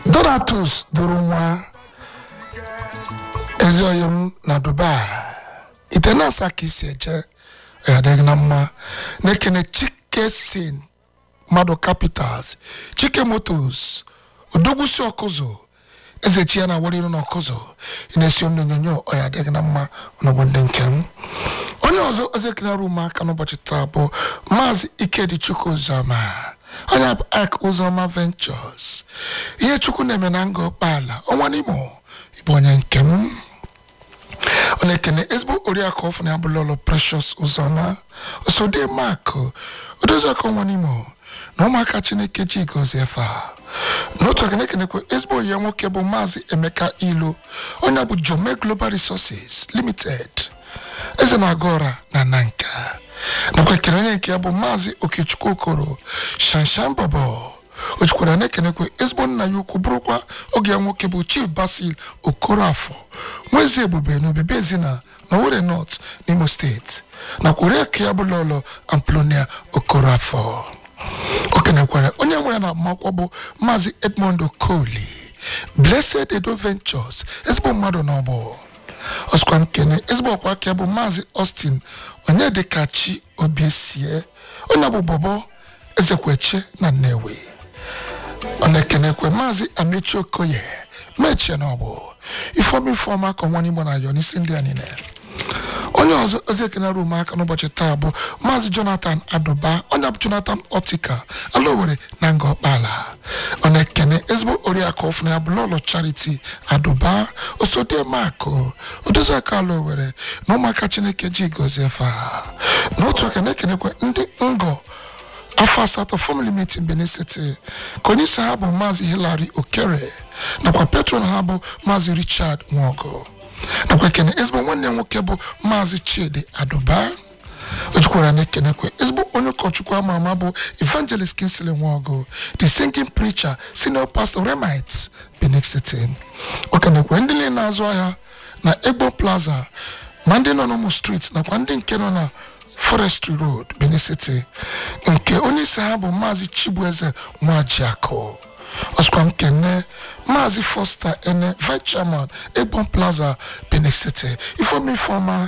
donatus duru nwa ezi oyi m na dubai ite na-asa ka isi eje ya adịghị na mma na-ekene chike sin mmadụ capitals chike motos odogwusi ọkụzụ eze chi ya na awara iru na ọkụzụ ị na-esi m n'onyonyo ọya adịghị na mma n'ụgbọ ndị nke m onye ọzọ eze kenere ụmụaka n'ụbọchị taa bụ maazị ikedichukwu ụzọma onye bụ ak ụzọma ventures ihe chukwu na-eme na nga ụkpaala ọnwa n'imo ịbụ onye nke m ọ na-ekene ezigbo oriakụ ọfụ na abụla ụlọ precious ụzọma osode mak odoziọkụ ọnwa n'imo na ụmụaka chineke ji gozie efe a n'otu aka na-ekenekwe ezigbo ya nwoke bụ maazị emeka ilu onye bụ jome global resources limited eze na-aga ọra na nanka nakwa ekene onye nke ya bụ maazị okechukwu okoro shanshan babo o jikwara na-ekenekwe ezigbo nna ya ukwu bụrụkwa oge ya nwoke bụ chief basil okorafọ nwezi ebube na obibi ezina na Owerri north n'imo steeti nakwa oriakụ ya bụ lọlọ amplonia okorafọ o kenekwara onye nwere na agbamakwụkwọ bụ maazị edmond okoli blessed edo ventures ezigbo mmadụ na ọbụ ọsịkwa m kene ezigbo ọkwa aka bụ maazị austin onye dịka chi obiesie onye bụ bọbọ ezekweche na nnewi ọ na-ekenekwe maazị amechi okoye mechie na ọbụ ifeọma ifeọma ka ọnwa n'igbo na ayọ n'isi ndị a niile onye ọzọ ozi ekene rum aka n'ụbọchị taa bụ maazị jonathan adụba onye bụ jonathan otika alowere na nga ọkpala ọ na-ekene ezigbo oriakụ ọfụna ya bụ lọlọ charity adụba osodiemakụ odoziaka alowere na ụmụaka chineke ji gozie fa n'otu aka na-ekenekwe ndị ngọ afọ asatọ family meeting benin city ka onye isi ha bụ maazị hilary okere nakwa patron ha bụ maazị richard nwogo nakwa ekene ezigbo nwanne ya nwoke bụ maazị chidi adụba o jikwara na ekenekwe ezigbo onye ụkọchukwu ama ama bụ evangelist kinsley nwogo the singing preacher senior pastor remites benin city o kenekwe ndị niile na-azụ ahịa na egbo plaza ma ndị nọ n'ụmụ street nakwa ndị nke nọ na forestry road benin city nke onye isi ha bụ maazị chibueze nwajiakụ ọsịkwa m kene maazị foster ene vice chairman egbon plaza benin city ifeoma ifeoma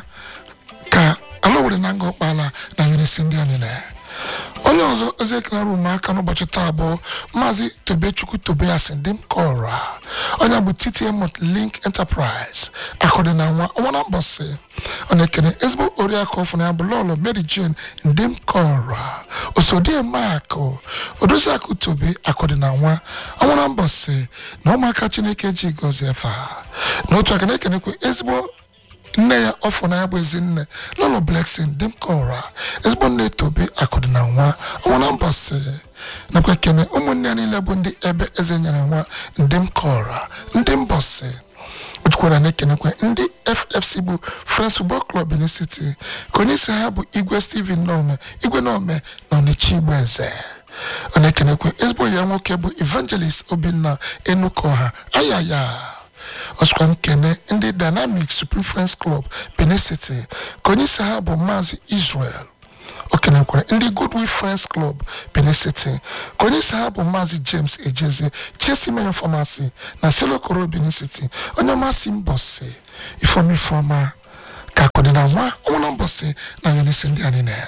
ka alowere na nga ọkpala na unisi ndị a niile onye ọzọ eze ekenara ụmụaka n'ụbọchị taa bụ maazị tobechukwu tobias ndị m kọra onye bụ ttm link enterprise akọdị na nwa ọnwa na mbọsị ọ na-ekene ezigbo oriakụ ọfụ na ya bụ lọlọ mary jane ndị m kọra osodie makụ odoziakụ tobe akọdị na nwa ọnwa na mbọsị na ụmụaka chineke ji gọzie fa n'otu aka na-ekenekwe ezigbo nne ya ọfọ na ya bụ ezinne lọlọ bleksin dị m kọra ezigbo nne tobe akụdị na nwa ọnwa na mbọsị nakwa ekene ụmụnne ya niile bụ ndị ebe eze nyere nwa ndị m kọra ndị mbọsị o jikwara na-ekenekwe ndị ffc bụ friends football club benin city ka onye isi ha bụ igwe steven nome igwe nome na ọnịcha igbo eze ọ na-ekenekwe ezigbo ya nwoke bụ evangelist obinna enukoha ayaya ọsịkwa m kene ndị dynamic supreme friends club benin city ka onye isi ha bụ maazị israel o kenekwara ndị goodwill friends club benin city ka onye isi ha bụ maazị james ejeze chelsea mayor pharmacy na selokoro benin city onye masị mbọsị ifeoma ifeoma ka akọdịna nwa ọnwa mbọsị na yonisi ndị anyị na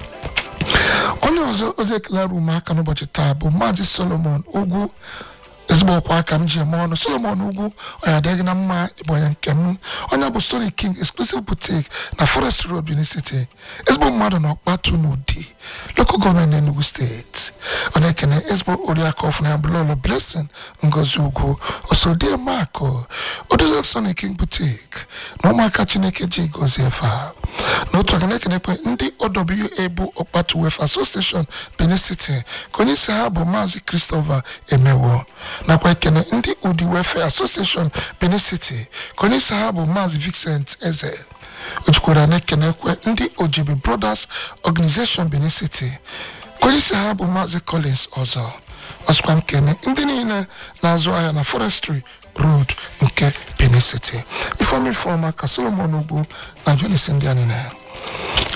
onye ọzọ ozi ekelara ụmụaka n'ụbọchị taa bụ maazị solomon ugwu ezigbo ọkwa aka m ji eme ọnụ solomon ugwu onye adịghị na mma ịbụ onye nke m onye bụ sony king exclusive boutique na forest road benin city ezigbo mmadụ na ọkpatu n'ụdị local gọọmenti enugu steeti ọ na-ekene ezigbo oriakụ ọfụna ya bụlọlọ blessing ngozi ugwu osodie makụ odozi sony king boutique na ụmụaka chineke ji gozie efa n'otu aka na-ekenekwe ndị owa bụ ọkpatu wef association benin city ka onye isi ha bụ maazị christopher emewo nakwa ekene ndị udi welfare association benin city ka onye isi ha bụ maazị vincent eze o jikwara na-ekenekwe ndị ojibi brothers organization benin city ka onye isi ha bụ maazị collins ọzọ ọsịkwa m kene ndị niile na-azụ ahịa na forestry road nke benin city ifeoma ifeoma ka solomon ugwu na jonisi ndị a niile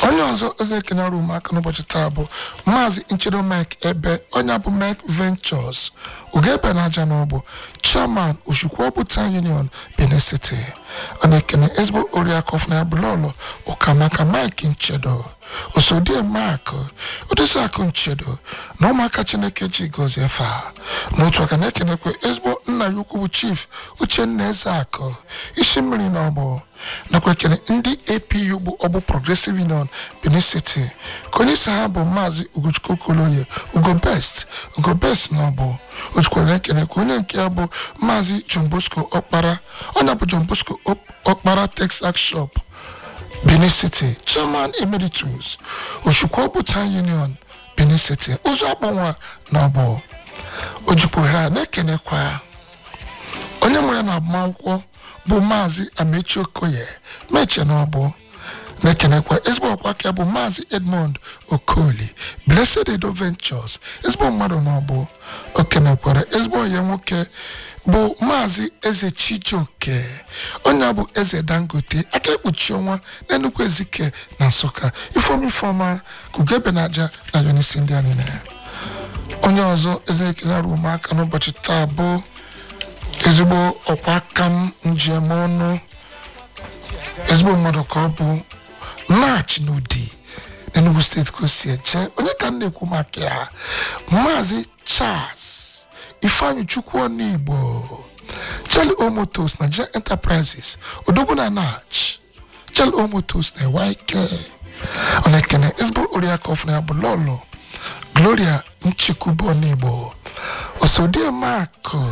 onye ọzọ eze ekene rum aka n'ụbọchị taa bụ maazị nchedo mike ebe onye bụ mike ventures ugebe na aja n'ọbụ chairman oshukwobuta union benin city ọ na-ekene ezigbo oriakụ ọfụna ya bụlọlọ ụkamaka mike nchedo osodie mak odoziakụ nchedo na ụmụaka chineke ji gọzie fa n'otu aka na-ekenekwe ezigbo nna ya ukwu bụ chief uchenna ezeakụ isi mmiri na ọgbọ nakwa ekene ndị apu bụ ọgbụ progressive union benin city ka onye isi ha bụ maazị ugochukwu koloye ugo best ugo best na ọgbọ ojukwara na-ekene ka onye nke ya bụ maazị john bosco ọkpara onye bụ john bosco ọkpara texas shop benin city chairman emeritus oshukwobuta union benin city ụzọ akpọnwa na ọgbọ ojikwohere a na-ekenekwa onye nwere na agbamakwụkwọ bụ maazị amechi okoye meche na ọbụ na-ekenekwa ezigbo ọkwa aka bụ maazị edmond okoli blessed edo ventures ezigbo mmadụ na ọbụ okenekwara ezigbo onye nwoke bụ maazị eze chijioke onye bụ eze dangote aka ekpuchi ọnwa na nnukwu ezike na nsụka ifeoma ifeọma kugebe na aja na yonisi ndị anyị na onye ọzọ eze ekele arụ ụmụaka n'ụbọchị taa bụ ezigbo ọkwa aka m njem ọnụ ezigbo mmadụ ka ọ bụ nach n'ụdị n'enugu steeti ka o si eje onye ka m na-ekwu maka ya maazị charles ifeanyị chukwu ọnụ igbo charlie omotos na jen enterprises odogwu na nach charlie omotos na yk ọ na-ekene ezigbo oriakụ ọfụna ya bụ lọlọ gloria nchekwube ọnụ igbo osodie makụ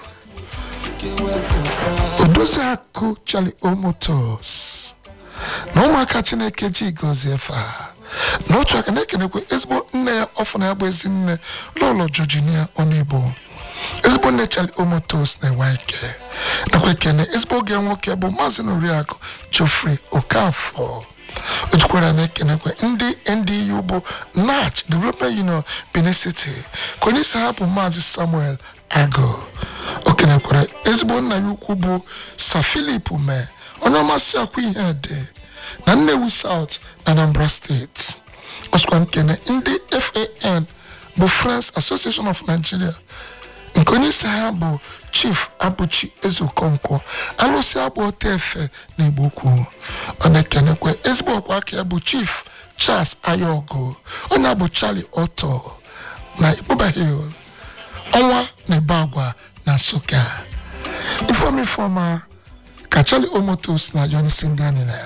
odoziakụ charlie omotos na ụmụaka chineke ji gọzie fa n'otu aka na-ekenekwa ezigbo nne ya ọfụna ya bụ ezi nne lọlọ georginia ọnụigbo ezigbo nne charlie omotos na-enwe ike nakwa ekene ezigbo oge nwoke bụ maazị na oriakụ geoffrey okafọ o jikwara na-ekenekwa ndị ndu bụ nach development union benin city ka onye isi ha bụ maazị samuel agụ o kenekwara ezigbo nna ya ukwu bụ sir philip mee onye ọmasị akwa ihe dị na nnewi south na anambra steeti ọsịkwa nkene ndị fan bụ friends association of nigeria nke onye isi ha bụ chief abụchi ezeokonkwo alụsị abụ ote efe na igbo ukwu ọ na-ekenekwa ezigbo ọkwa aka ya bụ chief charles ayaogo onye abụ charlie oto na ikpoba hill ọnwa na ebe agwa na nsụka ifeoma ifeoma ka charlie omotos na yonisi ndị anyị na ya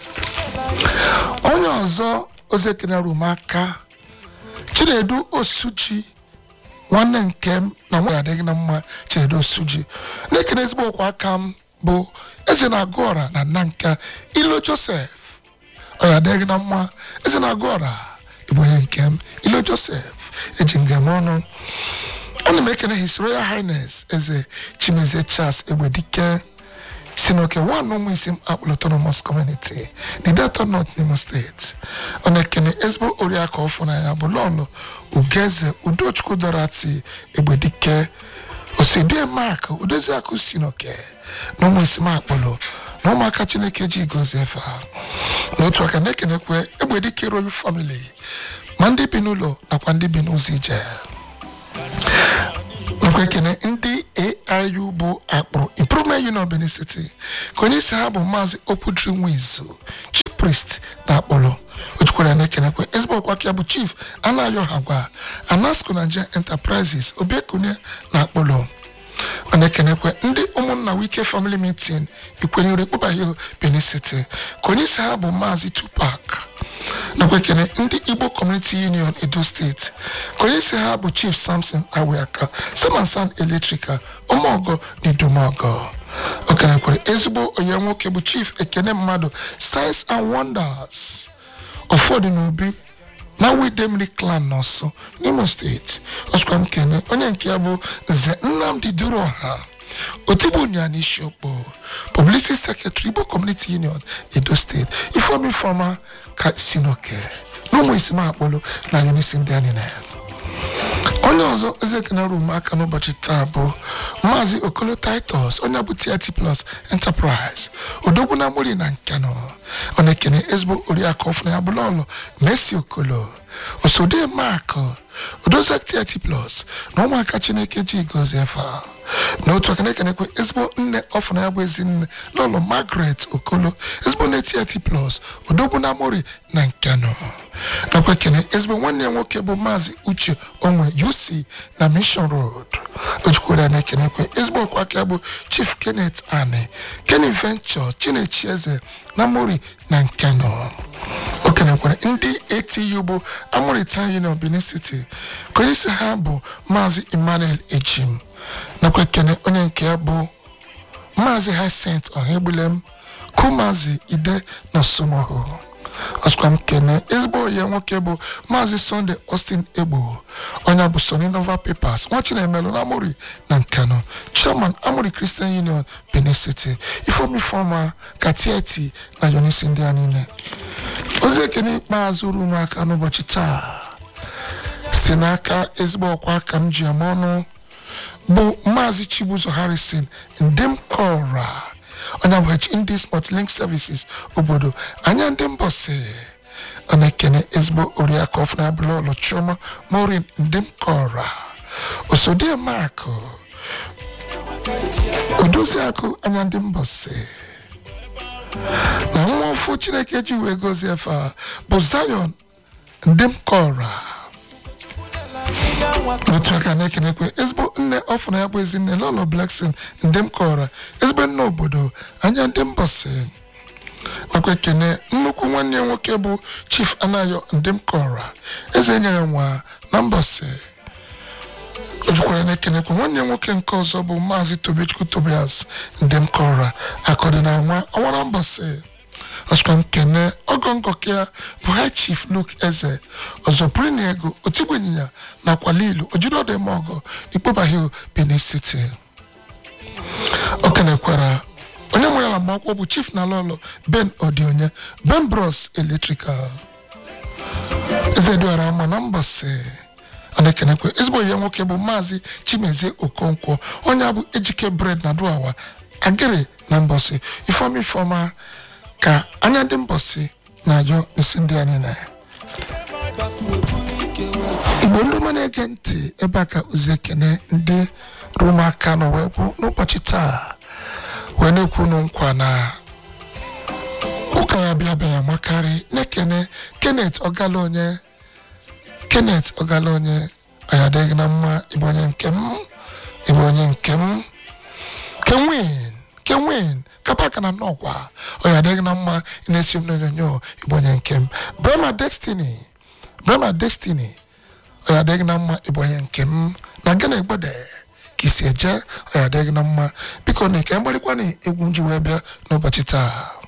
onye ọzọ ozi ekene rumaka chinedu osuji nwanne nke m na nwa adịghị na mma chinedu osuji na-ekene ezigbo ọkwa aka m bụ eze na-agụ ọra na nna nka ilo josef ọ ya adịghị na mma eze na-agụ ọra ịbụ onye nke m ilo josef eji ngem ọnụ ana m ekene his royal highness eze chimezie charles egbedike si n'oke nwanne ụmụ isi m akpọrọ autonomous community na delta north n'imo steeti ọ na-ekene ezigbo oriakụ ọfụ na ya bụ lọlọ ugeze udochukwu dorati egbedike osidie mak udoziakụ si n'oke na ụmụ isi m akpọrọ na ụmụaka chineke ji gozie efe ha n'otu aka na-ekenekwe egbedike royal family ma ndị bi n'ụlọ nakwa ndị bi n'ụzọ ije nakwa ekene ndị aiu bụ akpụrụ improvement union benin city ka onye isi ha bụ maazị okwudiri nwizu chief priest na akpọrọ o jikwara na-ekenekwe ezigbo ọkwa aka ya bụ chief anayo hagwa anasco nigeria enterprises obiekunye na akpọrọ ọ na-ekenekwe ndị ụmụnna wike family meeting ikwenyere kpụba hill benin city ka onye isi ha bụ maazị tupac nakwa ekene ndị igbo community union edo steeti ka onye isi ha bụ chief samson awiaka samansan eletrika ọmọgọ na idomọgọ o kenekwere ezigbo onye nwoke bụ chief ekene mmadụ science and wonders ụfọdụ n'obi na widemri clan n'ọsọ n'imo steeti ọsụkwa m kene onye nke ya bụ nze nnamdi duru ọha otibunya n'isiokpo publicity secretary igbo community union edo steeti ifeoma ifeoma ka si n'oke n'ụmụ isi m akpọlụ na yunisi ndị anyị na ya onye ọzọ eze kenara ume aka n'ụbọchị taa bụ maazị okolo titus onye bụ tit plus enterprise odogwu na mori na nkano ọ na-ekene ezigbo oriakụ ọfụna ya bụla ọlụ mesi okolo osode mak odozi tit plus na ụmụaka chineke ji gozie efa n'otu aka na-ekenekwe ezigbo nne ọfụna ya bụ ezinne lọlọ margaret okolo ezigbo nne tit plus odogwu na mori na nkano nakwa ekene ezigbo nwanne ya nwoke bụ maazị uche onwe uc na mission road ojikwara na-ekenekwe ezigbo ọkwa aka ya bụ chief kenneth ani kenny venture chinechi eze na mori na nkano o kenekwara ndị atu bụ amụrịta union benin city ka onye isi ha bụ maazị emmanuel ejim nakwa ekene onye nke ya bụ maazị hyacinth ọhaegbulem kumazi ide na somoho ọsịkwa m kene ezigbo onye nwoke bụ maazị sunday austin egbo onye bụ sony nova papers nwa chinemelu na amori na nkano chairman amori christian union benin city ifeomi fọma ka tieti na yonisi ndị a niile ozi ekene ikpeazụ uru m aka n'ụbọchị taa si n'aka ezigbo ọkwa aka m ji eme ọnụ bụ maazị chibuzo harrison ndị m kọra onye bụ indies multilink services obodo anya ndị mbọsị ọ na-ekene ezigbo oriakụ ọfụna abụla ụlọ chioma morin ndị m kọra osodie makụ odoziakụ anya ndị mbọsị na nwa ọfụ chineke ji wee gozie efe a bụ zion ndị m kọra otu aka na-ekenekwe ezigbo nne ọfụna ya bụ ezinne lọlọ bleksin ndị m kọrọ ezigbo nne obodo anya ndị mbọsị nakwa ekene nnukwu nwanne ya nwoke bụ chief anayo ndị m kọrọ eze nyere nwa na mbọsị o jukwara na-ekenekwe nwanne ya nwoke nke ọzọ bụ maazị tobechukwu tobias ndị m kọrọ akọdị na nwa ọnwa na mbọsị ọsịkwa m kene ọgọ ngọke ya bụ high chief luke eze ọzọ bụrụ na ego otigbu ịnyịnya nakwa lilu ojiri ọdụ eme ọgọ n'ikpoba hill benin city o kenekwara onye nwere ala mgbakwụkwọ bụ chief na lọlọ ben odionye ben bros electrical eze dịara ama na mbọsị ọ na-ekenekwe ezigbo ihe nwoke bụ maazị chimezie okonkwo onye bụ ejike bred na duawa agịrị na mbọsị ifeọma ifeọma ka anya ndị mbọsị na-ajọ isi ndị anyị na ya igbo ndị ọma na-ege ntị ebe a ka ozi ekene ndị rumaka nọ wee kwụ n'ụbọchị taa wee na-ekwunu nkwa na ụka ya bịa bịa makarị na-ekene kenneth ọgala onye kenneth ọgala onye ọya adịghị na mma ịbụ onye nke m ịbụ onye nke m kenwin kenwin kapaka na nnọkwa ọya adịghị na mma ị na-esi m n'onyonyo ịbụ onye nke m brema destiny brema destiny ọya adịghị na mma ịbụ onye nke m na gana egbede ka isi eje ọya adịghị na mma biko na ike mgbarịkwa na egwu m ji wee bịa n'ụbọchị taa